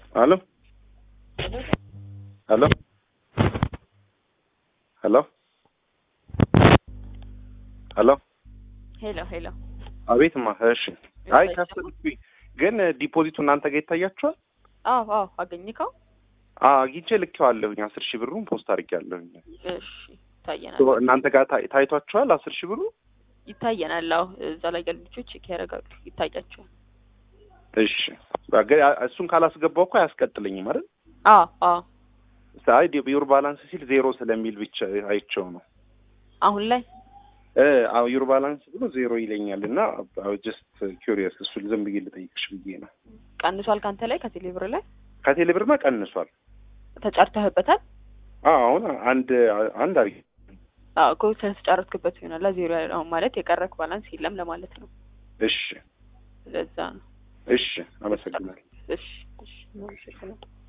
Aló. Aló. ሄሎ ሄሎ ሄሎ ሄሎ አቤትማ። እሺ። አይ ከፍልኩኝ፣ ግን ዲፖዚቱ እናንተ ጋር ይታያችኋል? አዎ አዎ አገኝከው አዎ አግኝቼ ልኬዋለሁኝ። አስር ሺህ ብሩን ፖስት አድርጌያለሁኝ። እሺ ይታየናል እናንተ ጋር ታይ- ታይቷችኋል? አስር ሺህ ብሩ ይታየናል አዎ እዛ ላይ ያሉ ልጆች ቼክ ያደርጋሉ ይታያቸዋል እሺ። ግን እሱን ካላስገባው እኮ አያስቀጥለኝም አይደል? አዎ አዎ አይ ዩር ባላንስ ሲል ዜሮ ስለሚል ብቻ አይቼው ነው አሁን ላይ እ አዎ ዩር ባላንስ ብሎ ዜሮ ይለኛል እና ጀስት ኪሪየስ እሱን ዝም ብዬ ልጠይቅሽ ብዬ ነው። ቀንሷል ካንተ ላይ ከቴሌብር ላይ ከቴሌ ብርማ ቀንሷል። ተጫርተህበታል አዎ አሁን አንድ አንድ አርጊ አዎ እኮ ስለተጫረትክበት ይሆናል ዜሮ ያለው ማለት የቀረክ ባላንስ የለም ለማለት ነው እሺ ለዛ ነው እሺ፣ አመሰግናለሁ። እሺ እሺ